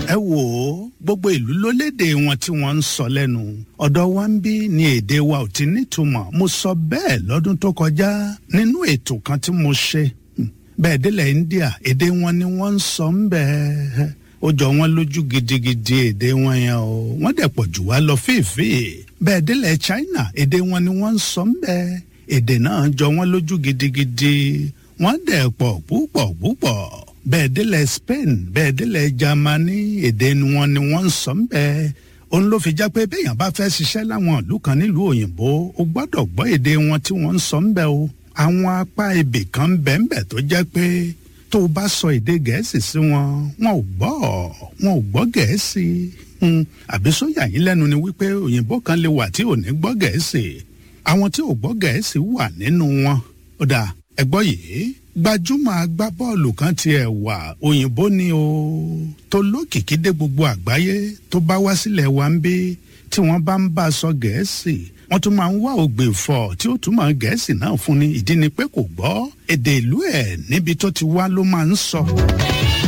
ẹ wò ó gbogbo ìlú ló léde wọn tí wọ́n ń sọ lẹ́nu ọ̀dọ̀ wa ń bí ni èdè wa ò ti nítumọ̀ mo sọ bẹ́ẹ̀ lọ́dún tó kọjá nínú ètò kan tí mo ṣe bẹ́ẹ̀ délẹ̀ India èdè wọn ni wọ́n ń sọ ń bẹ́ẹ̀ ó jọ wọn lójú gidigidi èdè wọn yẹn o wọ́n dẹ̀ pọ̀ jù wá lọ fèèfèè bẹ́ẹ̀ délẹ̀ China èdè wọn ni wọ́n ń sọ ń bẹ́ẹ̀ èdè náà jọ wọn lójú gidigidi wọ́n dẹ̀ pọ̀ púpọ̀ púpọ̀ bẹ́ẹ̀ délẹ̀ Spain bẹ́ẹ̀ délẹ̀ Germany èdè wọn ni wọ́n ń sọ ń bẹ́ẹ̀ òun ló fi já pé béèyàn bá fẹ́ ṣiṣẹ́ láwọn ìlú kan nílùú òyìnbó o gbọ́dọ̀ gbọ́ èdè wọn tí wọ́n ń sọ ń bẹ́ẹ̀ o àwọn apá ibì kan bẹ́ẹ̀nbẹ́ẹ̀ tó jẹ́ pé tó o bá sọ èdè gẹ̀ẹ́sì sí wọn wọn ò gbọ́ wọn ò gbọ́ gẹ̀ẹ́sì àbí sóyà yín lẹ́nu ni wípé òyìnbó kan lè wà tí ò ní gbọ́ gẹ̀ẹ́sì àwọn tí ò gbọ́ gẹ̀ẹ́sì wà nínú wọn ó dà ẹgbọ́ yìí gbajúmọ̀ agbábọ́ọ̀lù kan tiẹ̀ wà òyìnbó ni o tó lókìkí dé gbogbo àgbáyé tó bá wá sílẹ̀ wa ń bí tí wọ́n bá ń bá a sọ gẹ̀ẹ́sì wọ́n tún máa ń wá ògbè fọ̀ tí ó túmọ̀ gẹ̀ẹ́sì náà fún ni ìdí ni pé kò gbọ́ èdè ìlú ẹ̀ níbi tó ti wá ló máa ń sọ.